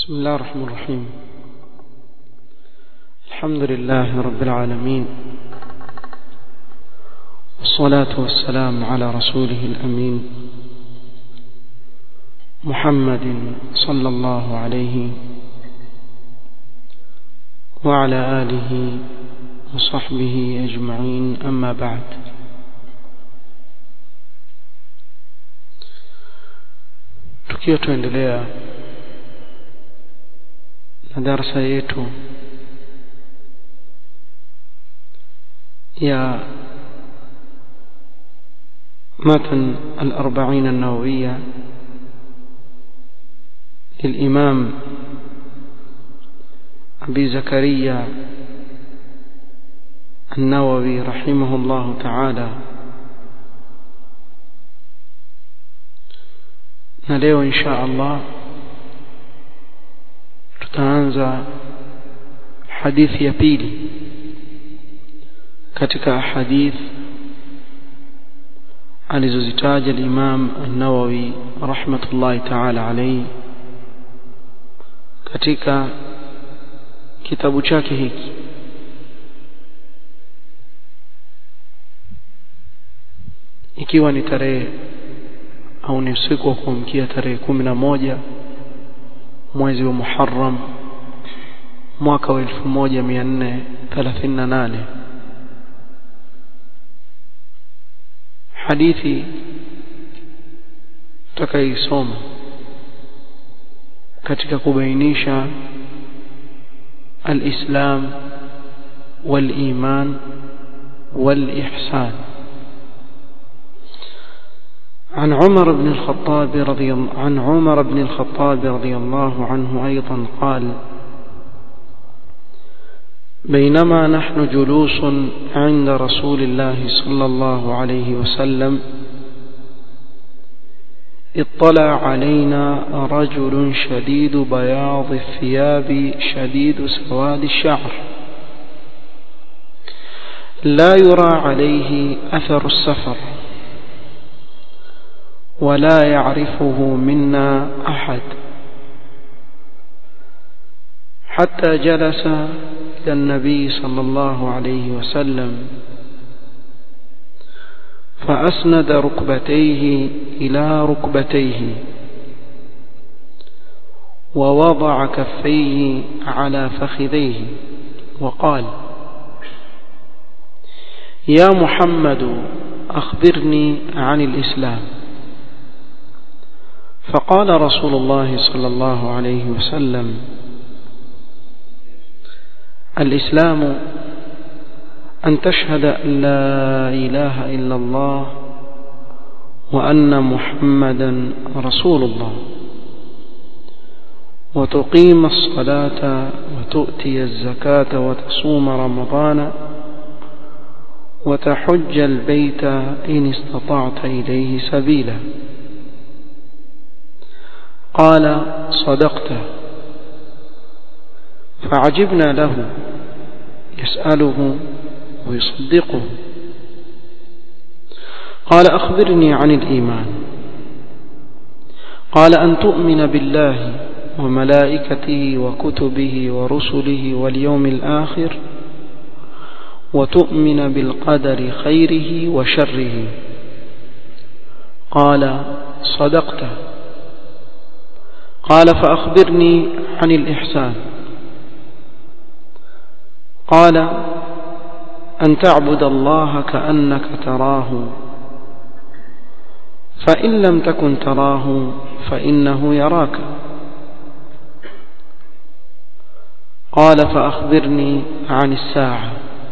بسم الله الرحمن الرحيم الحمد لله رب العالمين والصلاة والسلام على رسوله الأمين محمد صلى الله عليه وعلى آله وصحبه أجمعين أما بعد tukiwa tuendelea na darasa yetu ya متن الأربعين النووية للإمام أبي زكريا النووي رحمه الله تعالى na leo insha Allah tutaanza hadithi ya pili katika hadith alizozitaja al-Imam an-Nawawi rahmatullahi ta'ala alayhi katika kitabu chake hiki ikiwa ni tarehe au ni usiku wa kuamkia tarehe kumi na moja mwezi wa Muharram mwaka wa 1438 hadithi tutakaisoma katika kubainisha الإسلام والإيمان والإحسان عن عمر بن الخطاب رضي عن عمر بن الخطاب رضي الله عنه أيضا قال بينما نحن جلوس عند رسول الله صلى الله عليه وسلم اطلع علينا رجل شديد بياض الثياب شديد سواد الشعر لا يرى عليه أثر السفر ولا يعرفه منا أحد حتى جلس إلى النبي صلى الله عليه وسلم فأسند ركبتيه إلى ركبتيه ووضع كفيه على فخذيه وقال يا محمد أخبرني عن الإسلام فقال رسول الله صلى الله عليه وسلم الإسلام أن تشهد أن لا إله إلا الله وأن محمدا رسول الله وتقيم الصلاة وتؤتي الزكاة وتصوم رمضان وتحج البيت إن استطعت إليه سبيلا قال صدقت فعجبنا له يسأله ويصدقه قال أخبرني عن الإيمان قال أن تؤمن بالله وملائكته وكتبه ورسله واليوم الآخر وتؤمن بالقدر خيره وشره قال صدقت قال فأخبرني عن الإحسان قال أن تعبد الله كأنك تراه فإن لم تكن تراه فإنه يراك قال فأخبرني عن الساعة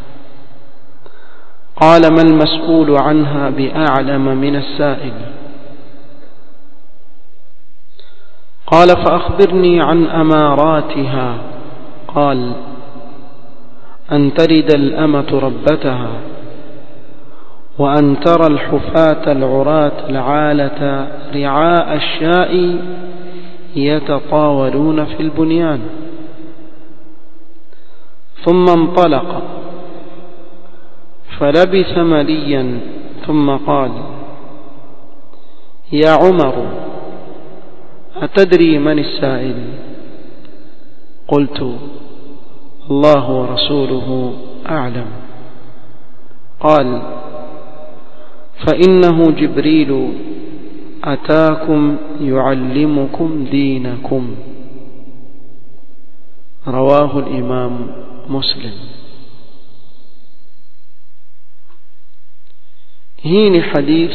قال ما المسؤول عنها بأعلم من السائل قال فأخبرني عن أماراتها قال أن ترد الأمة ربتها وأن ترى الحفاة العراة العالة رعاء الشاء يتطاولون في البنيان ثم انطلق فلبث مليا ثم قال يا عمر أتدري من السائل قلت الله ورسوله أعلم قال فإنه جبريل أتاكم يعلمكم دينكم رواه الإمام مسلم hii ni hadith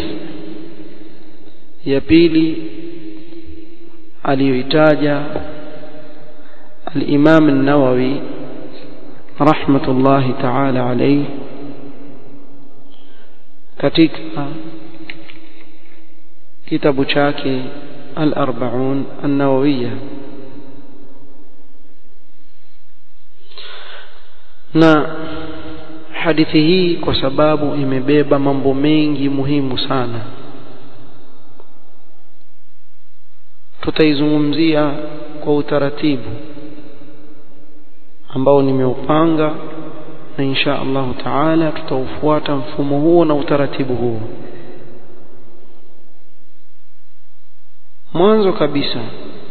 ya pili aliyoitaja al-Imam an-Nawawi rahmatullahi ta'ala alayhi katika kitabu chake al-Arba'un an-Nawawiyya na hadithi hii kwa sababu imebeba mambo mengi muhimu sana tutaizungumzia kwa utaratibu ambao nimeupanga na insha Allah taala tutaufuata mfumo huo na utaratibu huo mwanzo kabisa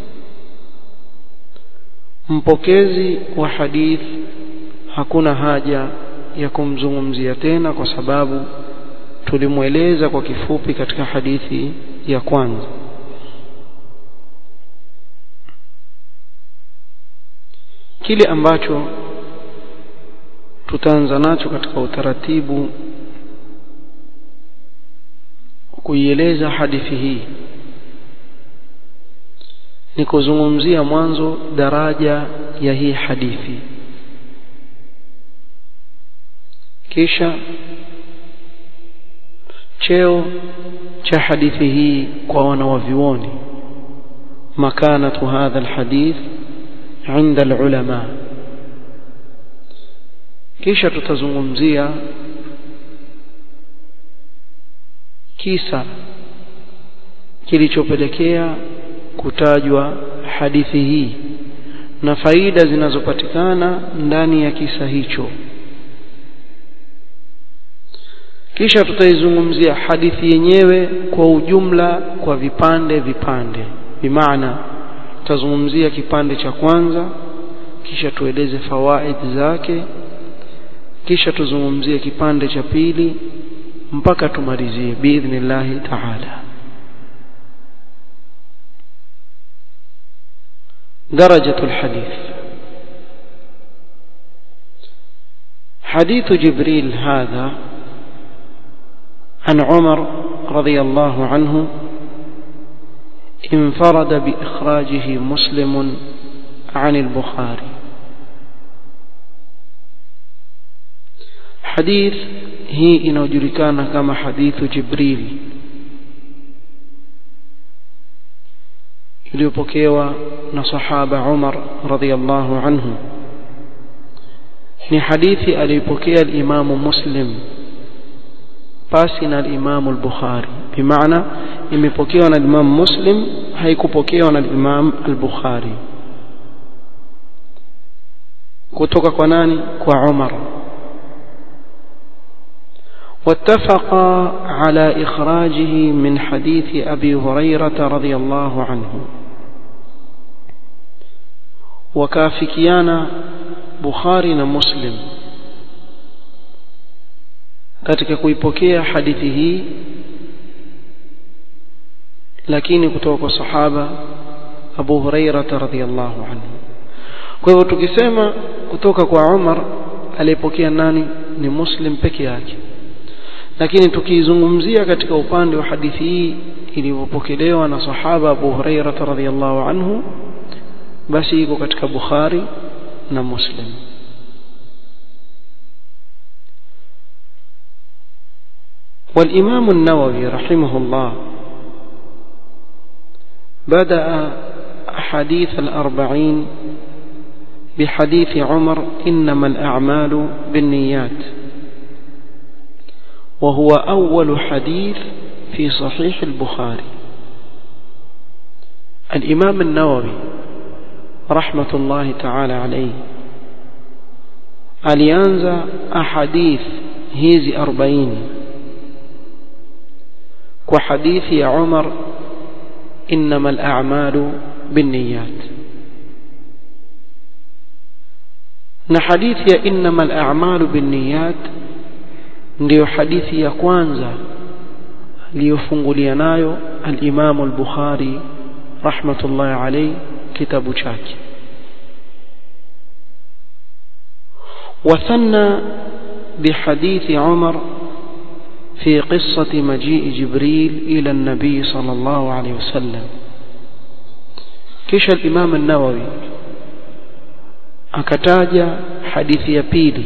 mpokezi wa hadith hakuna haja ya kumzungumzia tena kwa sababu tulimweleza kwa kifupi katika hadithi ya kwanza kile ambacho tutaanza nacho katika utaratibu kuieleza hadithi hii ni kuzungumzia mwanzo daraja ya hii hadithi kisha cheo cha hadithi hii kwa wanawavyuoni makanatu hadha alhadith عند العلماء kisha tutazungumzia kisa kilichopelekea kutajwa hadithi hii na faida zinazopatikana ndani ya kisa hicho kisha tutaizungumzia hadithi yenyewe kwa ujumla kwa vipande vipande bimaana tutazungumzia kipande cha kwanza kisha tueleze fawaid zake kisha tuzungumzie kipande cha pili mpaka tumalizie biidhnillahi taala درجة الحديث حديث جبريل هذا عن عمر رضي الله عنه انفرد بإخراجه مسلم عن البخاري حديث هي inayojulikana kama hadithu Jibril iliyopokewa na sahaba Umar radhiyallahu anhu ni hadithi aliyopokea al-Imam Muslim pasi na al-Imam al-Bukhari bimaana imepokewa na Imam Muslim haikupokewa na Imam al-Bukhari kutoka kwa nani kwa Umar واتفق على إخراجه من حديث أبي هريرة رضي الله عنه وكافكيانا بخاري مسلم katika kuipokea hadithi hii lakini kutoka kwa sahaba Abu Huraira radhiyallahu anhu kwa hivyo tukisema kutoka kwa Umar aliyepokea nani ni Muslim peke yake lakini tukiizungumzia katika upande wa hadithi hii ilivyopokelewa na sahaba Abu Huraira radhiyallahu anhu basi iko katika Bukhari na Muslim والإمام النووي رحمه الله بدأ أحاديث الأربعين بحديث عمر إنما الأعمال بالنيات وهو أول حديث في صحيح البخاري الإمام النووي رحمة الله تعالى عليه alianza ahadith hizi 40 kwa hadithi ya Umar innamal a'malu binniyat na hadithi ya innamal a'malu binniyat ndiyo hadithi ya kwanza aliyofungulia nayo al-Imam al-Bukhari rahmatullahi alayhi kitabu chake وثنى بحديث عمر في قصة مجيء جبريل إلى النبي صلى الله عليه وسلم كش الإمام النووي akataja hadithi ya pili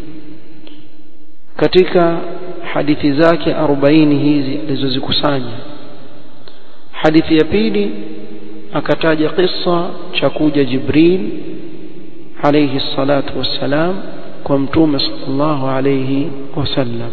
katika hadithi zake 40 hizi alizozikusanya hadithi ya pili akataja kisa cha kuja Jibril alayhi salatu wassalam kwa mtume sallallahu alayhi wasallam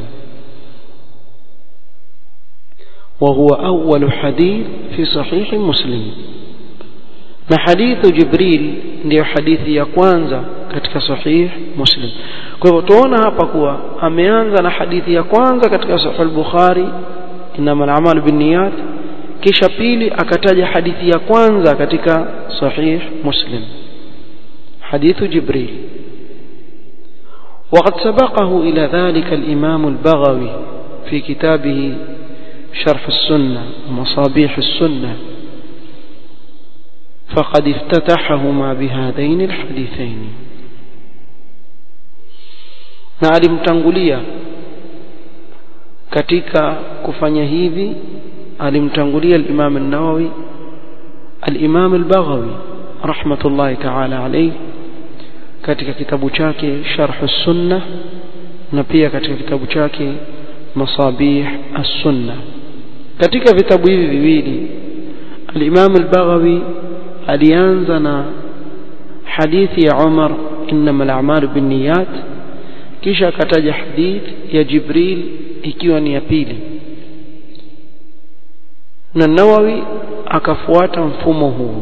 وهو أول حديث في صحيح مسلم na hadithu Jibril ndiyo hadithi ya kwanza katika sahih Muslim. Kwa hivyo tuona hapa kuwa ameanza na hadithi ya kwanza katika sahih al-Bukhari innamal a'malu binniyat kisha pili akataja hadithi ya kwanza katika sahih Muslim hadithu Jibril وقد سبقه إلى ذلك الإمام البغوي في كتابه شرح السنة ومصابيح السنة فقد افتتحهما بهذين الحديثين na alimtangulia katika kufanya hivi alimtangulia al-Imam an-Nawawi al-Imam al-Baghawi rahmatullahi ta'ala alayhi katika kitabu chake Sharh as-Sunnah na pia katika kitabu chake Masabih as-Sunnah katika vitabu hivi viwili al-Imam al-Baghawi alianza na hadithi ya Umar innamal a'malu binniyat kisha akataja hadithi ya Jibril ikiwa ni ya pili na Nawawi akafuata mfumo huu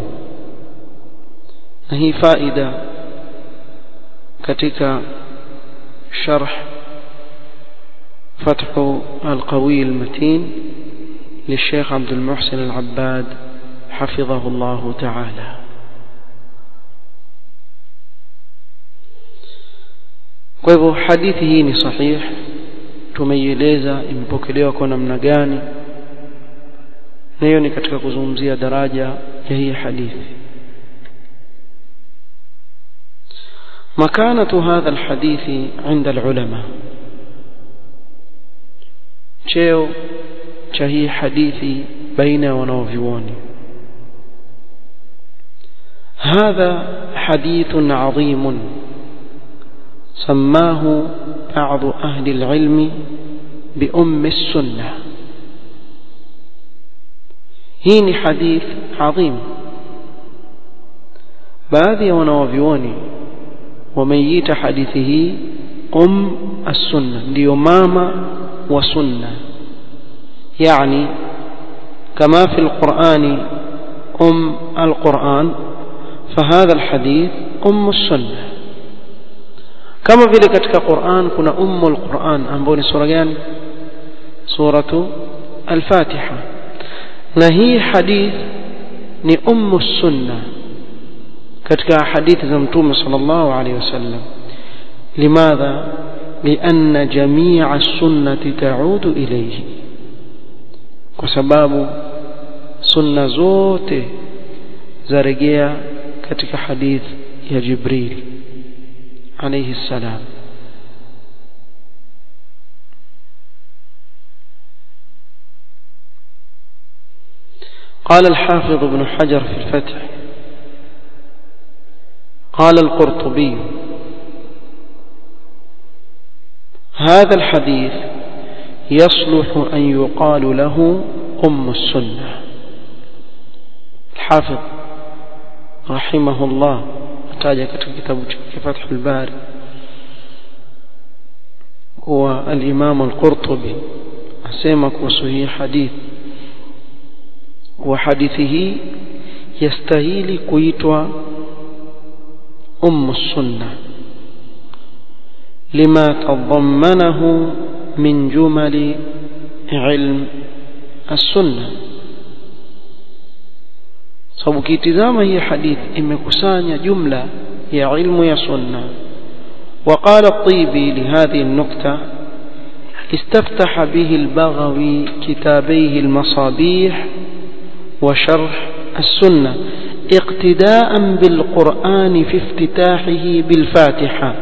na hii faida katika sharh فتح القوي المتين للشيخ عبد المحسن العباد حفظه الله تعالى kwa hivyo hadithi hii ni sahih tumeieleza imepokelewa kwa namna gani na hiyo ni katika kuzungumzia daraja ya hii hadithi مكانة هذا الحديث عند العلماء cheo cha hii hadithi baina ya wanaovyuoni هذا حديث عظيم سماه بعض أهل العلم بأم السنة هين حديث عظيم baadhi ya wanawavyuoni wameiita hadithi hii um as-sunna ndiyo mama wa sunna yani kama fi al-Qur'ani um al-Qur'an فهذا الحديث أم السنة كما vile katika Qur'an kuna ummu al-Qur'an ambayo ni sura gani suratu al-Fatiha na hii hadith ni ummu sunna katika hadithi za mtume sallallahu alaihi wasallam limadha لأن جميع السنة تعود إليه kwa sababu sunna zote zarejea katika hadith ya Jibril alayhi salam قال الحافظ ابن حجر في الفتح قال القرطبي هذا الحديث يصلح أن يقال له أم السنة الحافظ رحمه الله ataja katika kitabu chake Fathul Bari kuwa al-Imam al-Qurtubi asema kuhusu hii hadithi kuwa hadithi hii yastahili kuitwa ummu sunna lima tadhammanahu min jumali ilm as-sunna sababu kitizama hii hadithi imekusanya jumla ya ilmu ya sunna وقال الطيبي لهذه النكتة استفتح به البغوي كتابيه المصابيح وشرح السنة اقتداء بالقرآن في افتتاحه بالفاتحة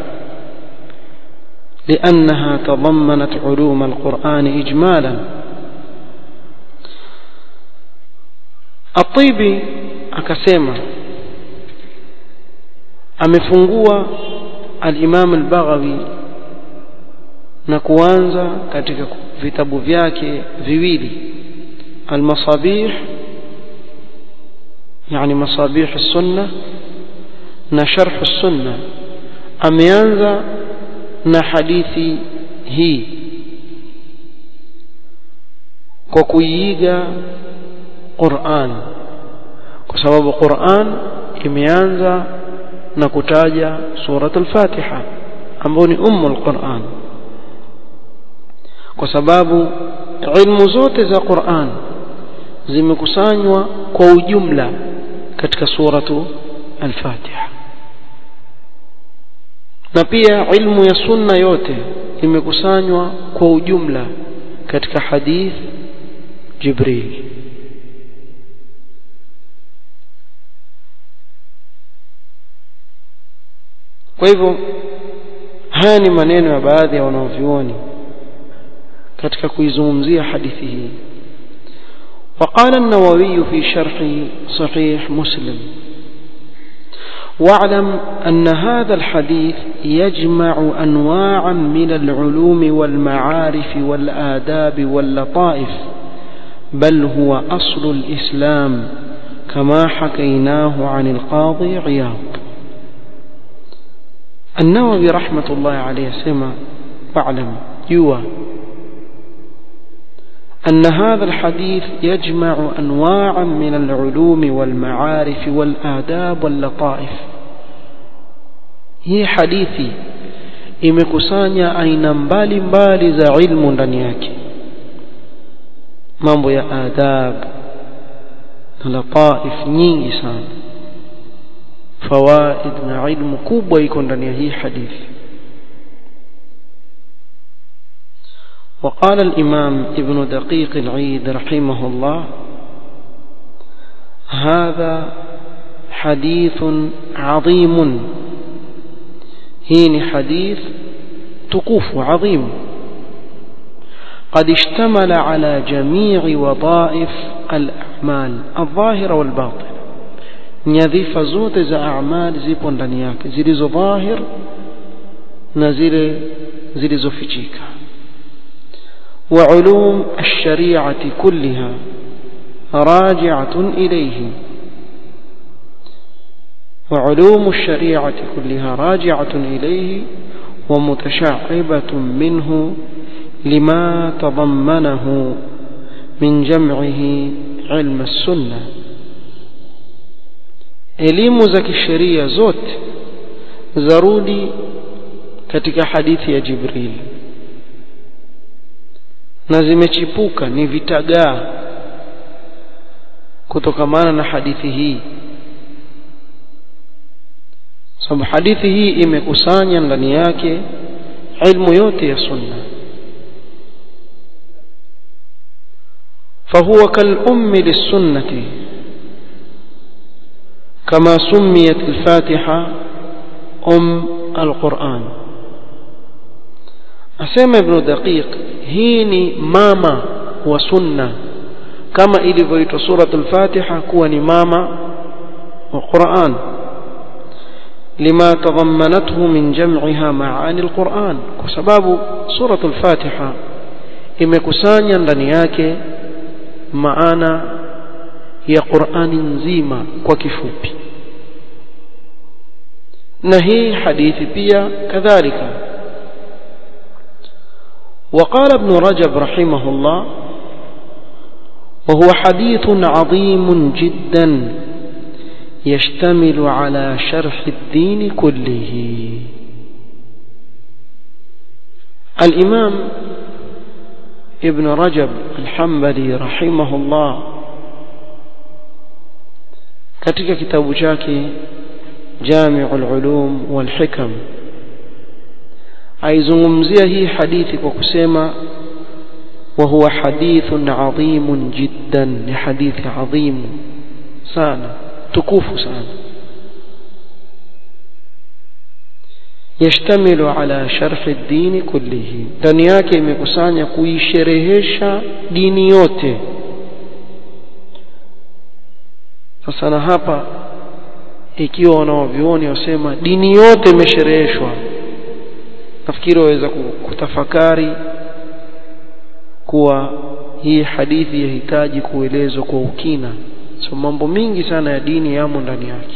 لأنها تضمنت علوم القرآن إجمالا الطيبي akasema amefungua al-Imam al-Baghawi na kuanza katika vitabu vyake viwili al-Masabih yani Masabih as-Sunnah na Sharh as-Sunnah ameanza na hadithi hii kwa kuiiga Qur'an kwa sababu Qur'an imeanza na kutaja surat al-Fatiha ambayo ni ummu al-Qur'an kwa sababu ilmu zote za Qur'an zimekusanywa kwa ujumla katika suratu al-Fatiha na pia ilmu ya sunna yote imekusanywa kwa ujumla katika hadith Jibril kwa hivyo haya ni maneno ya baadhi ya wanaovyuoni katika kuizungumzia hadithi hii وقال النووي في شرح صحيح مسلم واعلم أن هذا الحديث يجمع أنواعا من العلوم والمعارف والآداب واللطائف بل هو أصل الإسلام كما حكيناه عن القاضي عياض النووي رحمة الله عليه سمع واعلم يوى أن هذا الحديث يجمع أنواعا من العلوم والمعارف والآداب واللطائف هي حديثي imekusanya aina mbalimbali za ilmu ndani yake mambo ya adab na lataif nyingi sana fawaid na ilmu kubwa iko ndani ya hii hadithi وقال الإمام ابن دقيق العيد رحمه الله هذا حديث عظيم هين حديث تقوف عظيم قد اشتمل على جميع وظائف الأعمال الظاهرة والباطنة nyadhifa zote za amali zipo ndani yake zilizo dhahir na zile zilizofichika وعلوم الشريعة كلها راجعة إليه وعلوم الشريعة كلها راجعة إليه ومتشعبة منه لما تضمنه من جمعه علم السنة elimu za kisheria zote zarudi katika hadithi ya Jibril na zimechipuka ni vitagaa kutokamana na hadithi hii sababu hadithi hii imekusanya ndani yake ilmu yote ya sunna فهو كالأم للسنة كما سميت الفاتحة أم القرآن أسمى ابن دقيق هيني ماما وسنة كما إلي سورة الفاتحة كوني ماما وقرآن لما تضمنته من جمعها معاني القرآن وسباب سورة الفاتحة imekusanya ndani yake maana ya Qur'ani nzima kwa kifupi na hii hadithi pia kadhalika وقال ابن رجب رحمه الله وهو حديث عظيم جدا يشتمل على شرح الدين كله الإمام ابن رجب الحنبلي رحمه الله katika kitabu chake Jami'ul Ulum wal Hikam aizungumzia hii hadithi kwa kusema وهو حديث عظيم جدا لحديث عظيم sana tukufu sana yashtamilu ala sharhi ad-din kullihi ndani yake imekusanya kuisherehesha dini yote sasa na hapa ikiwa wanaovioni wasema dini yote imeshereheshwa nafikiri waweza kutafakari kuwa hii hadithi yahitaji kuelezwa kwa ukina so mambo mingi sana ya dini yamo ndani yake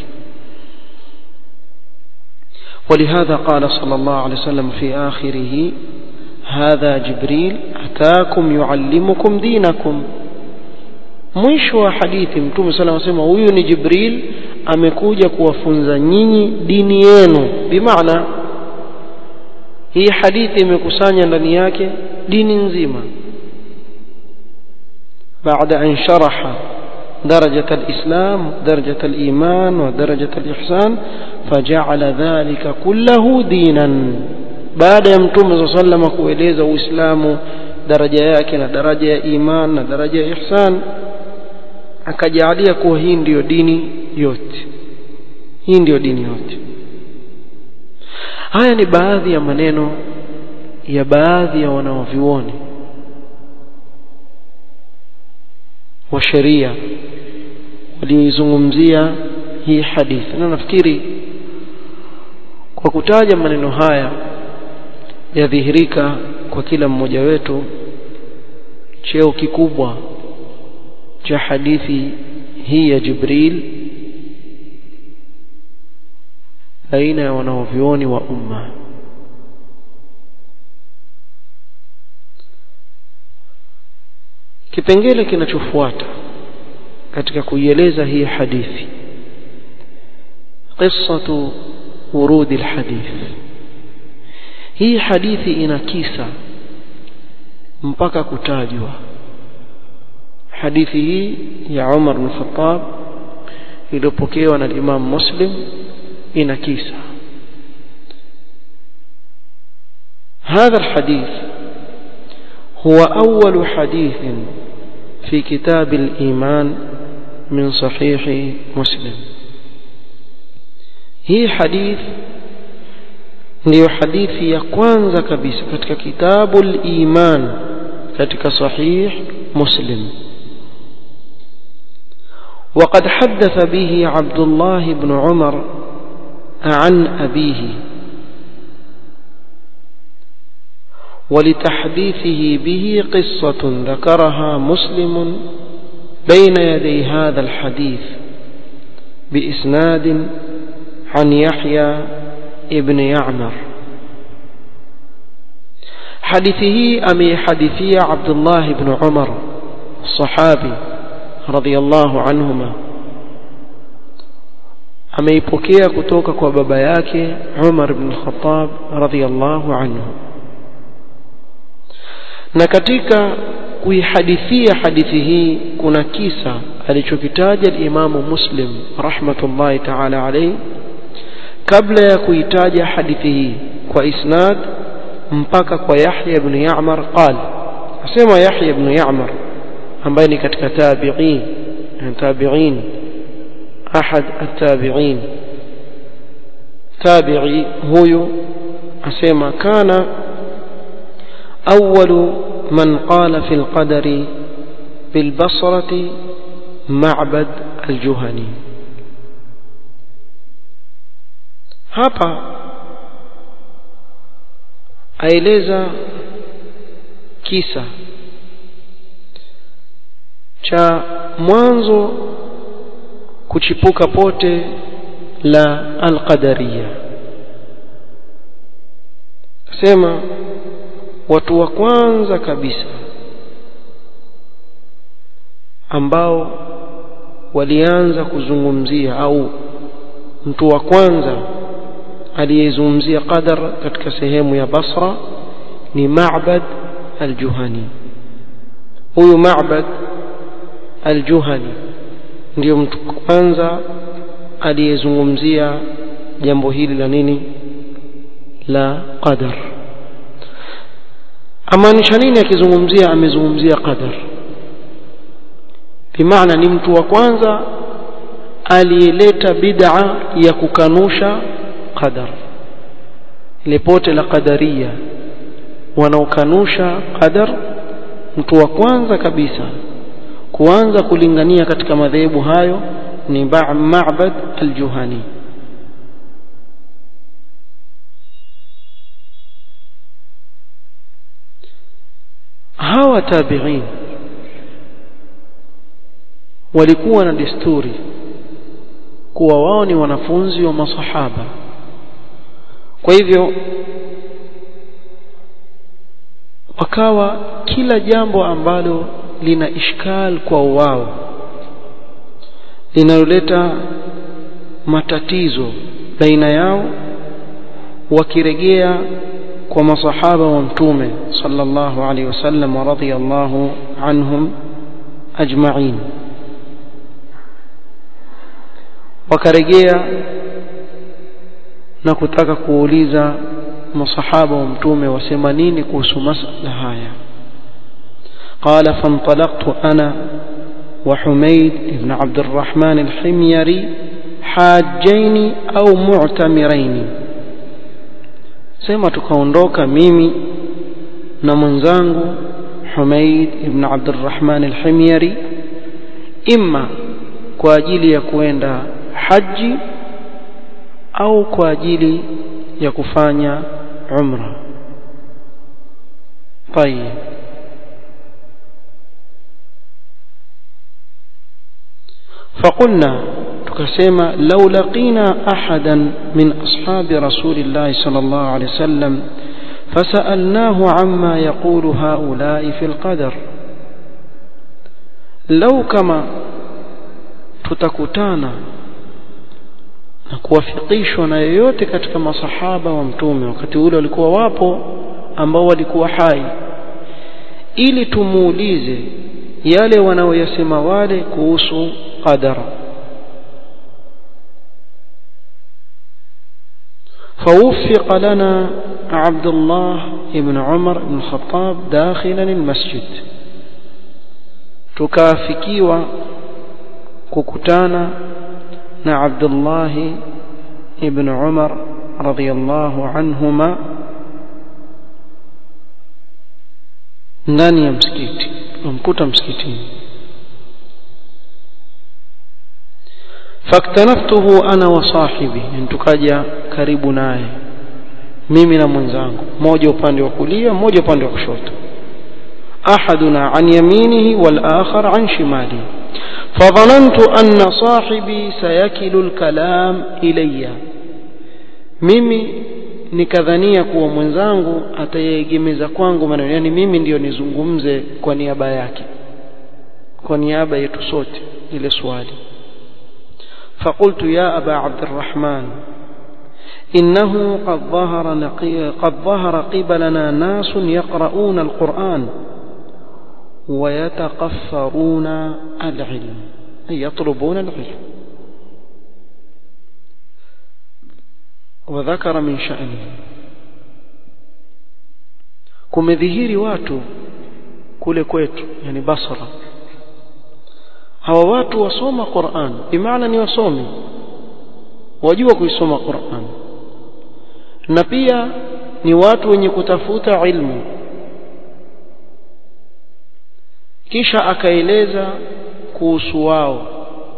ولهذا قال صلى الله عليه وسلم في آخره هذا جبريل أتاكم يعلمكم دينكم mwisho wa hadithi mtume sala anasema huyu ni jibril amekuja kuwafunza nyinyi dini yenu bimaana hii hadithi imekusanya ndani yake dini nzima بعد أن شرح درجة الإسلام درجة الإيمان ودرجة الإحسان فجعل ذلك كله دينا بعد يمتم صلى الله عليه وسلم kueleza uislamu daraja yake na daraja ya iman na daraja ya ihsan akajalia kuwa hii ndiyo dini yote hii ndiyo dini yote haya ni baadhi ya maneno ya baadhi ya wanaovioni wa sheria walioizungumzia hii hadithi na nafikiri kwa kutaja maneno haya yadhihirika kwa kila mmoja wetu cheo kikubwa cha hadithi hii ya Jibril baina ya wanaovioni wa umma kipengele kinachofuata katika kuieleza hii hadithi qissatu urudi alhadith hii hadithi ina kisa mpaka kutajwa hadithi hii ya Umar bin Khattab iliyopokewa na Imam Muslim ina kisa هذا الحديث هو أول حديث في كتاب الإيمان من صحيح مسلم هي حديث ndio hadithi ya kwanza kabisa katika kitabu al-iman katika sahih muslim وقد حدث به عبد الله بن عمر عن أبيه ولتحديثه به قصة ذكرها مسلم بين يدي هذا الحديث بإسناد عن يحيى ابن يعمر حديثه أمي حديثي عبد الله بن عمر الصحابي رضي الله عنهما ameipokea kutoka kwa baba yake Umar ibn Khattab radhiyallahu anhu na katika kuihadithia hadithi hii kuna kisa alichokitaja al-Imamu Muslim rahmatullahi ta'ala alayhi kabla ya kuitaja hadithi hii kwa isnad mpaka kwa Yahya ibn Ya'mar qala asema Yahya ibn Ya'mar ambaye ni katika tabi'in tabi'in ahad at-tabi'in tabi'i huyu asema kana أول من قال في القدر بالبصرة معبد الجهني hapa aeleza kisa cha mwanzo kuchipuka pote la alqadariya sema watu wa kwanza kabisa ambao walianza kuzungumzia au mtu wa kwanza aliyezungumzia qadar katika sehemu ya Basra ni Ma'bad al-Juhani huyu Ma'bad al-Juhani ndio mtu kwanza aliyezungumzia jambo hili la nini la qadar amaanisha nini akizungumzia amezungumzia qadar bimaana ni mtu wa kwanza aliyeleta bid'a ya kukanusha qadar ile pote la qadaria wanaokanusha qadar mtu wa kwanza kabisa kuanza kulingania katika madhehebu hayo ni Ma'bad al-Juhani hawa tabi'in walikuwa na desturi kuwa wao ni wanafunzi wa masahaba kwa hivyo wakawa kila jambo ambalo lina ishkal kwa wao linaloleta matatizo baina yao wakiregea kwa masahaba wa mtume sallallahu alaihi wasallam wa radiyallahu anhum ajma'in wakaregea na kutaka kuuliza masahaba wa mtume wasema nini kuhusu masala haya قال فانطلقت أنا وحميد بن عبد الرحمن الحميري حاجين أو معتمرين سيما تكوندوك ميمي نمنزانغو حميد بن عبد الرحمن الحميري إما kwa ajili ya kuenda haji au kwa ajili ya kufanya umra طيب فقلنا tukasema لو لقينا أحدا من أصحاب رسول الله صلى الله عليه وسلم فسألناه عما يقول هؤلاء في القدر لو كما tutakutana na kuwafikishwa na yeyote katika masahaba wa mtume wakati ule walikuwa wapo ambao walikuwa hai ili tumuulize yale wanaoyasema wale kuhusu qadara فوفق لنا عبد الله بن عمر بن الخطاب داخلا المسجد تكافكيوا kukutana na Abdullah ibn Umar radhiyallahu anhuma ndani ya msikiti tumkuta msikitini faktanaftuhu ana wa sahibi tukaja karibu naye mimi na mwenzangu mmoja upande wa kulia mmoja upande wa kushoto ahaduna an yaminihi wal akhar an shimalihi فظننت أن صاحبي سيكل الكلام إلي mimi nikadhania kuwa mwenzangu atayeegemeza kwangu maneno yani mimi ndiyo nizungumze kwa niaba yake kwa niaba yetu sote ile swali فقلت يا أبا عبد الرحمن إنه قد ظهر قد ظهر قبلنا ناس يقرؤون القرآن ويتقفرون العلم أي يطلبون العلم وذكر من شأنه kumedhihiri watu kule kwetu yani basra hawa watu wasoma Qur'an bimaana ni wasomi wajua kuisoma Qur'an na pia ni watu wenye kutafuta ilmu kisha akaeleza kuhusu wao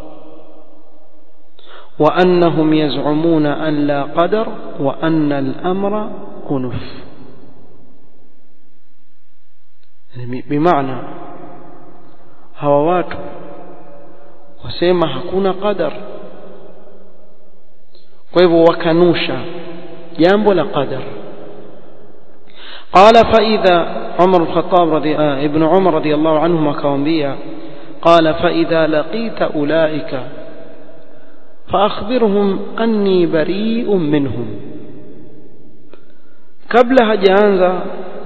wa annahum yaz'umuna an la qadar wa anna al-amra unuf bimaana hawa watu wasema hakuna qadar kwa hivyo wakanusha jambo la qadar قال فإذا عمر الخطاب رضي آه ابن عمر رضي الله عنهما كوانبيا قال فإذا لقيت أولئك فأخبرهم أني بريء منهم قبل هجانza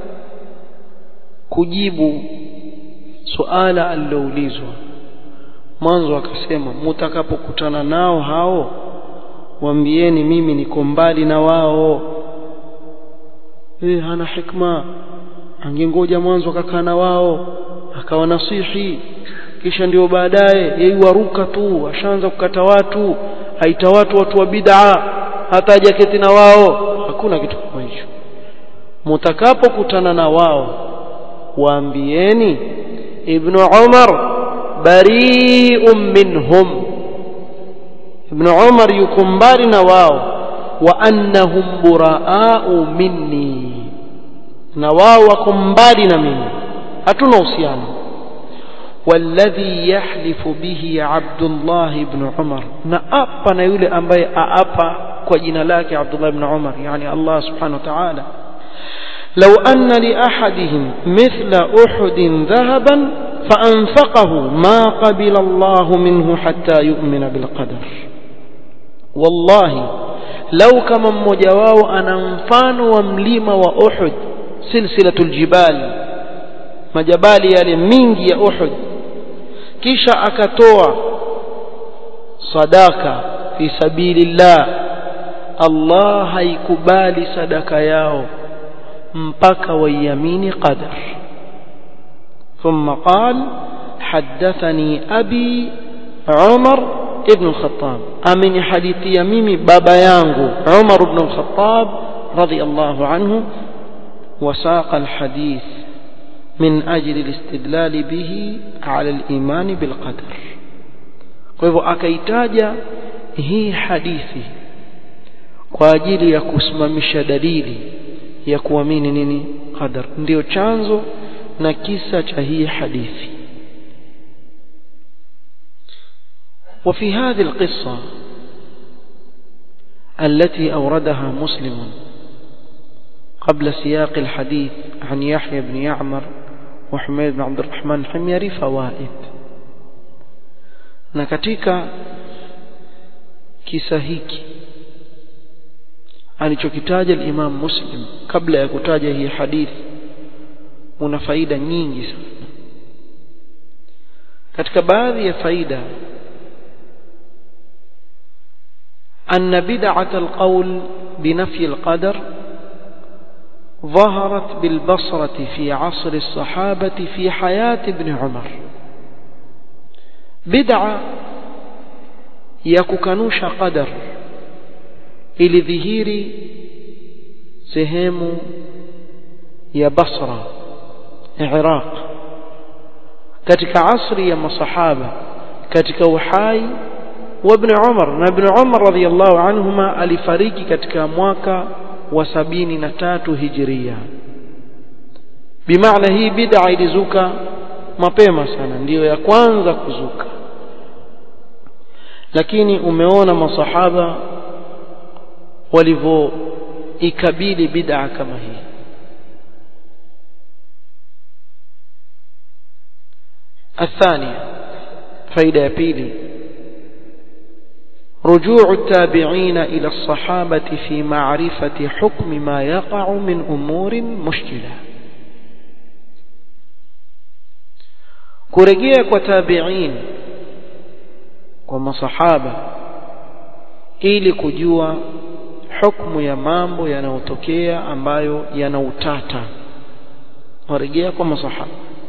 kujibu suala aliloulizwa mwanzo akasema mutakapokutana nao hao waambieni mimi niko mbali na wao eh hana hikma angengoja mwanzo akakaa na wao akawa nasihi kisha ndio baadaye yeye waruka tu ashaanza kukata watu aita watu watu wa bid'a hata hajaketi na wao hakuna kitu kama hicho mtakapokutana na wao waambieni ibn Umar bari'un minhum ibn Umar yuko mbali na wao wa annahum buraa'u minni na wao wako mbali na mimi hatuna uhusiano والذي يحلف به عبد الله بن عمر نأبا يولي أمبي أأبا كوجنا لك عبد الله بن عمر يعني الله سبحانه وتعالى لو أن لأحدهم مثل أحد ذهبا فأنفقه ما قبل الله منه حتى يؤمن بالقدر والله لو كما مجواو أنا مفان ومليم وأحد سلسلة الجبال majabali yale mingi ya Uhud kisha akatoa sadaka fi sabilillah Allah haikubali sadaka yao mpaka waiamini qadar ثم قال حدثني أبي عمر ابن الخطاب أمن حديثي ميمي بابا يانغو عمر بن الخطاب رضي الله عنه وساق الحديث من أجل الاستدلال به على الإيمان بالقدر kwa hivyo akaitaja hii hadithi kwa ajili ya kusimamisha dalili ya kuamini nini qadar ndio chanzo na kisa cha hii hadithi وفي هذه القصة التي أوردها مسلم قبل سياق الحديث عن يحيى بن يعمر وحميد بن عبد الرحمن الحميري فوائد na katika kisa hiki alichokitaja al-Imam Muslim kabla ya kutaja hii hadithi una faida nyingi sana katika baadhi ya faida أن بدعة القول بنفي القدر ظهرت بالبصرة في عصر الصحابة في حياة ابن عمر بدعة يككنوش قدر ili dhihiri sehemu ya Basra Iraq katika asri ya masahaba katika uhai wa Ibn Umar na Ibn Umar radhiyallahu anhuma alifariki katika mwaka wa sabini na tatu hijiria bimaana hii bid'a ilizuka mapema sana ndiyo ya kwanza kuzuka lakini umeona masahaba walivyoikabili bid'a kama hii الثانية فائدة يا بيلي رجوع التابعين إلى الصحابة في معرفة حكم ما يقع من أمور مشكلة kurejea kwa tabi'in kwa masahaba ili kujua hukumu ya mambo yanayotokea ambayo yana utata warejea kwa masahaba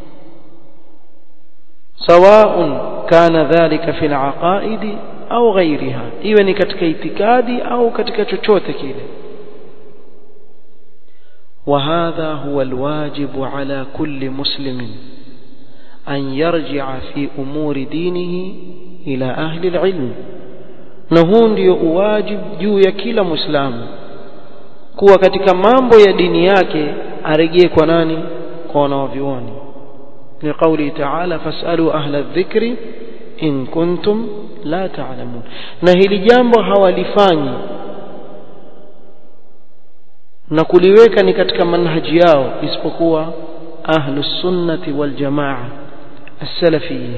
سواء كان ذلك في العقائد au ghairiha iwe ni katika itikadi au katika chochote kile وهذا هو الواجب على كل مسلم أن يرجع في أمور دينه إلى أهل العلم نهون ndio uwajib juu ya kila muislamu kuwa katika mambo ya dini yake arejee kwa nani kwa wanaovioni لقوله تعالى فاسألوا أهل الذكر in kuntum la ta'lamun na hili jambo hawalifanyi na kuliweka ni katika manhaji yao isipokuwa ahlus sunnati wal jamaa as-salafiyin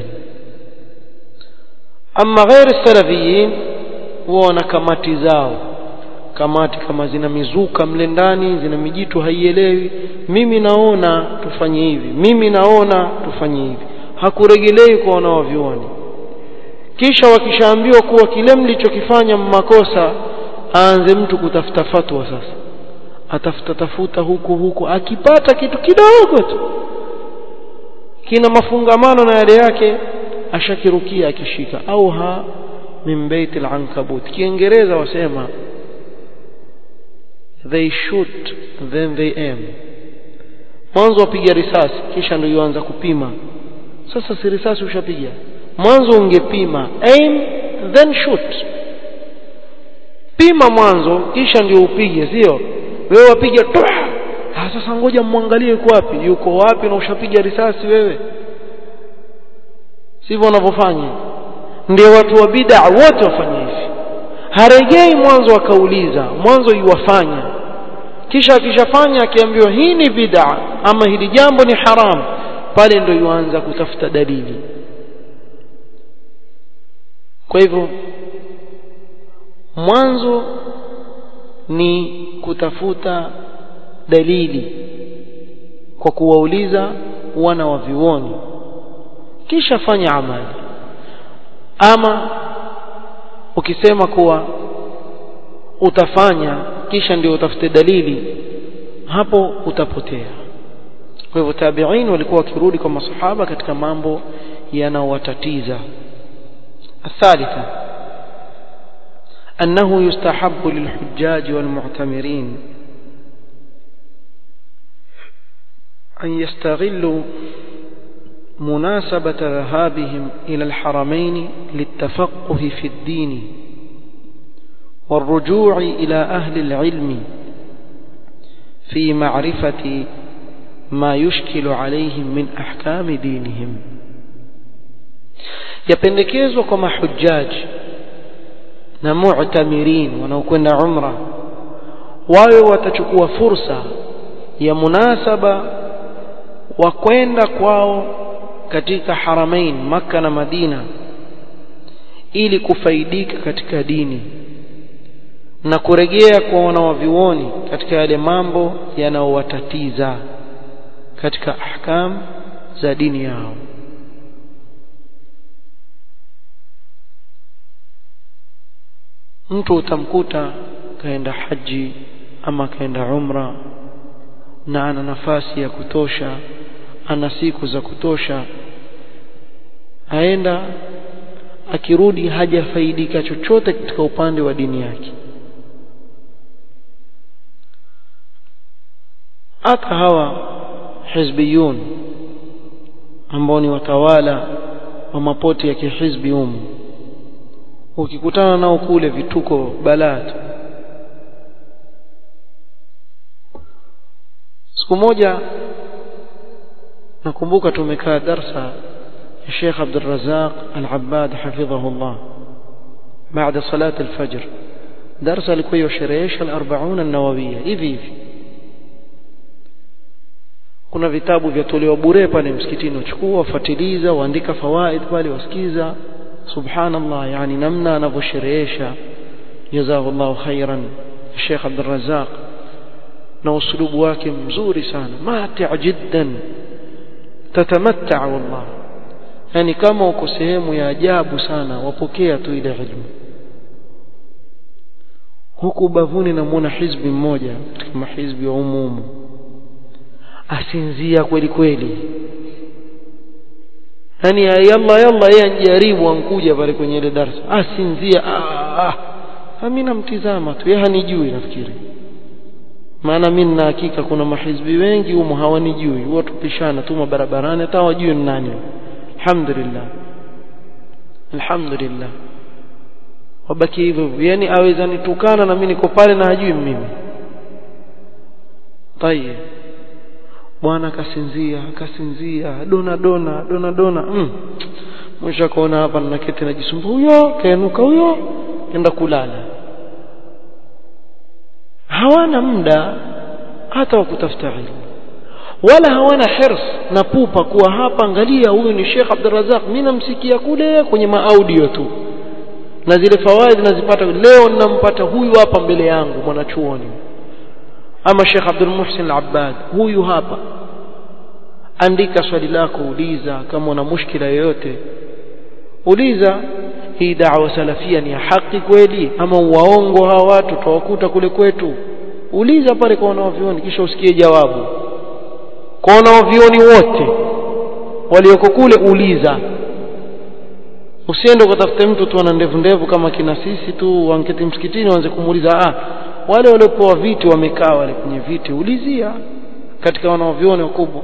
amma ghair as-salafiyin wana kamati zao kamati kama zina mizuka mle ndani zina mijitu haielewi mimi naona tufanye hivi mimi naona tufanye hivi hakuregelei kwa wanaovyuoni kisha wakishaambiwa kuwa kile mlichokifanya makosa aanze mtu kutafuta fatwa sasa atafuta tafuta huku huku akipata kitu kidogo tu kina mafungamano na yale yake ashakirukia akishika au ha min baitil ankabut kiingereza wasema they shoot then they aim mwanzo wapiga risasi kisha ndio yuanza kupima sasa si risasi ushapiga mwanzo ungepima aim then shoot pima mwanzo kisha ndio upige sio wewe wapiga ah sasa ngoja muangalie yuko wapi yuko wapi na ushapiga risasi wewe sivyo wanavyofanya ndio watu wa bid'a wote wafanye hivi haregei mwanzo akauliza mwanzo yuwafanya kisha akishafanya akiambiwa hii ni bid'a ama hili jambo ni haram pale ndio yuanza kutafuta dalili kwa hivyo mwanzo ni kutafuta dalili kwa kuwauliza wana wa vioni kisha fanya amali ama ukisema kuwa utafanya kisha ndio utafute dalili hapo utapotea kwa hivyo tabi'in walikuwa wakirudi kwa masahaba katika mambo yanayowatatiza الثالثة أنه يستحب للحجاج والمعتمرين أن يستغلوا مناسبة ذهابهم إلى الحرمين للتفقه في الدين والرجوع إلى أهل العلم في معرفة ما يشكل عليهم من أحكام دينهم yapendekezwa kwa mahujaji na mu'tamirin wanaokwenda umra wawe watachukua fursa ya munasaba wa kwenda kwao katika haramain maka na madina ili kufaidika katika dini na kurejea kwa wanawavioni katika yale mambo yanayowatatiza katika ahkam za dini yao mtu utamkuta kaenda haji ama kaenda umra na ana nafasi ya kutosha ana siku za kutosha aenda akirudi hajafaidika chochote katika upande wa dini yake hata hawa hizbiyun ambao ni watawala wa mapoti ya kihizbi humu ukikutana nao kule vituko balaa tu siku moja nakumbuka tumekaa darsa ya Sheikh Abdul Razak Al-Abbad hafidhahullah baada salat al-fajr darsa alikuwa yosherehesha al-40 an-nawawiyya hivi hivi kuna vitabu vyatolewa bure pale msikitini uchukua wafuatiliza waandika fawaid pale wasikiza subhanallah yani namna anavyosherehesha jazakallahu khairan Sheikh Abdul Razak na usulubu wake mzuri sana mati' jiddan tatamatta wallah yani kama uko sehemu ya ajabu sana wapokea tu ile ilmu huku bavuni namuona hizbi mmoja katika mahizbi wa umumu asinzia kweli kweli yani yalla yalla yeye anjaribu ankuja pale kwenye ile darasa asinzia ah ah mimi namtizama tu yeye hanijui nafikiri maana mimi nina hakika kuna mahizbi wengi humo hawanijui huwa tupishana tu barabarani hata wajui ni nani alhamdulillah alhamdulillah wabaki hivyo yani aweza nitukana na mimi niko pale na hajui mimi tayeb bwana akasinzia akasinzia dona dona dona dona mm. mwisho akaona hapa ninaketi najisumbua huyo kainuka huyo enda kulala hawana muda hata wa kutafuta ilmu wala hawana hirs na pupa kuwa hapa angalia huyu ni Sheikh Abdurrazak mimi namsikia kule kwenye maaudio tu na zile fawaid nazipata leo ninampata huyu hapa mbele yangu mwanachuoni ama Sheikh Abdul Muhsin Al-Abbad huyu hapa andika swali lako uliza kama una mushkila yoyote uliza hii da'wa salafia ni ya haki kweli ama waongo hawa watu tawakuta kule kwetu uliza pale kwa wanaovioni kisha usikie jawabu kwa wanaovioni wote walioko kule uliza usiende ukatafute mtu tu ana ndevu ndevu kama kina sisi tu wanketi msikitini waanze kumuuliza ah wale waliopewa viti wamekaa wale kwenye viti ulizia katika wanaovioni wakubwa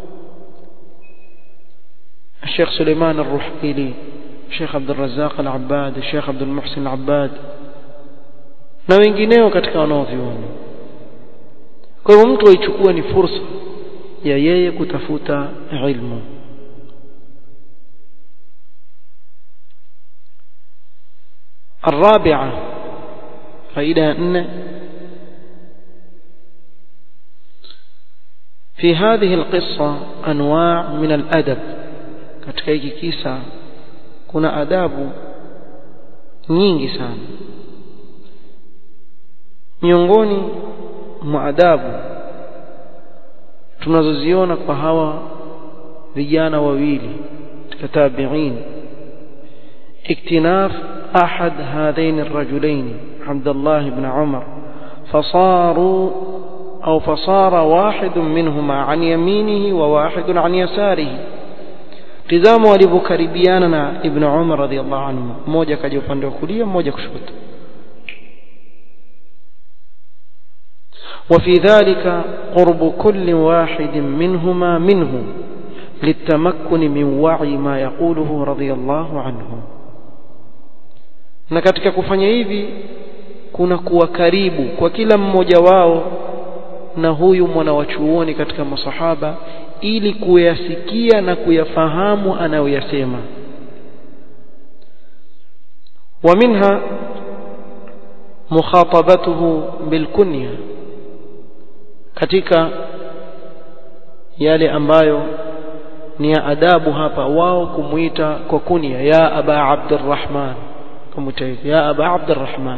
الشيخ سليمان الرحيلي الشيخ عبد الرزاق العباد الشيخ عبد المحسن العباد na wengineo katika wanaovioni kwa hivyo mtu aichukua ni fursa ya yeye kutafuta ilmu الرابعة فائدة أن في هذه القصة أنواع من الأدب katika hiki kisa kuna adabu nyingi sana miongoni mwa adabu tunazoziona kwa hawa vijana wawili katika tabi'in iktinaf أحد هذين الرجلين عبد الله بن عمر فصاروا أو فصار واحد منهما عن يمينه وواحد عن يساره tizama walivyokaribiana na ibn umar radhiallahu anhu mmoja akaja upande wa kulia mmoja kushoto وفي ذلك قرب كل واحد منهما منه للتمكن من وعي ما يقوله رضي الله عنه na katika kufanya hivi kuna kuwa karibu kwa kila mmoja wao na huyu mwana wa chuoni katika masahaba ili kuyasikia na kuyafahamu anayoyasema ومنها مخاطبته بالكنية katika yale ambayo ni ya adabu hapa wao kumuita kwa kunia ya aba abdurrahman kumuita ya aba abdurrahman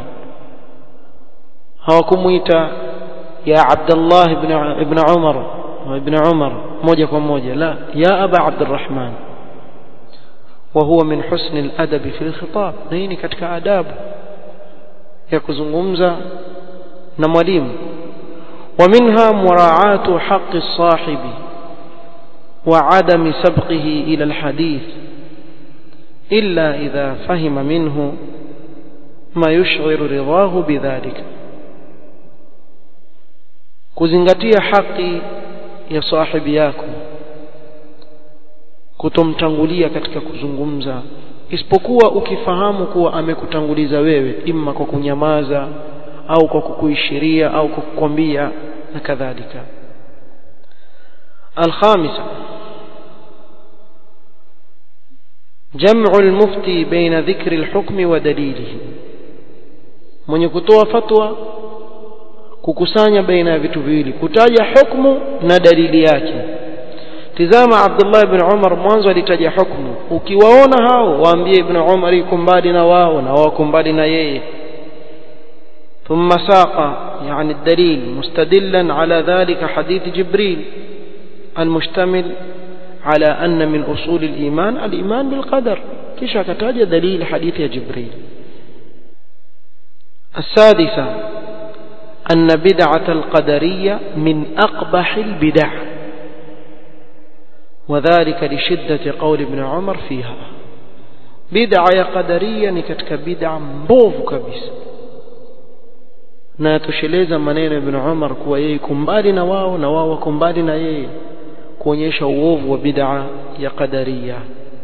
hawakumuita ya abdullah ibn ibn umar ibn umar moja kwa moja la ya aba abdurrahman وهو من حسن الأدب في الخطاب نيني katika adabu ya kuzungumza na mwalimu ومنها مراعاة حق الصاحب وعدم سبقه إلى الحديث إلا إذا فهم منه ما يشعر رضاه بذلك kuzingatia haki ya sahibi yako kutomtangulia katika kuzungumza isipokuwa ukifahamu kuwa amekutanguliza wewe imma kwa kunyamaza au kwa kukuishiria au kwa kukwambia na kadhalika الخامسة جمع المفتي بين ذكر الحكم ودليله من يكتوى فتوى kukusanya baina ya vitu viwili kutaja hukmu na dalili yake tizama Abdullah ibn Umar mwanzo alitaja hukmu ukiwaona hao waambie ibn Umar yuko mbali na wao na wako mbali na yeye ثم ساق يعني الدليل مستدلا على ذلك حديث جبريل المشتمل على أن من أصول الإيمان الإيمان بالقدر كيش كتاج دليل حديث جبريل السادسة أن بدعة القدرية من أقبح البدع وذلك لشدة قول ابن عمر فيها بدعة قدرية نكتك بدعة مبوف كبيس na yatosheleza maneno ya Ibn Umar kuwa yeye kumbali na wao na wao wako mbali na yeye kuonyesha uovu wa bid'a ya qadariya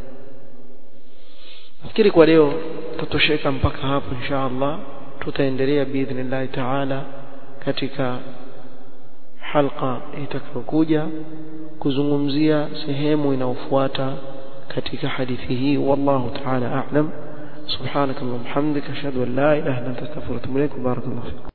nafikiri kwa leo tutosheka mpaka hapo insha Allah tutaendelea biidhnillah taala katika halqa itakayokuja kuzungumzia sehemu inayofuata katika hadithi hii wallahu taala a'lam سبحانك اللهم وبحمدك اشهد ان لا اله الا انت استغفرك واتوب اليك وبارك الله فيك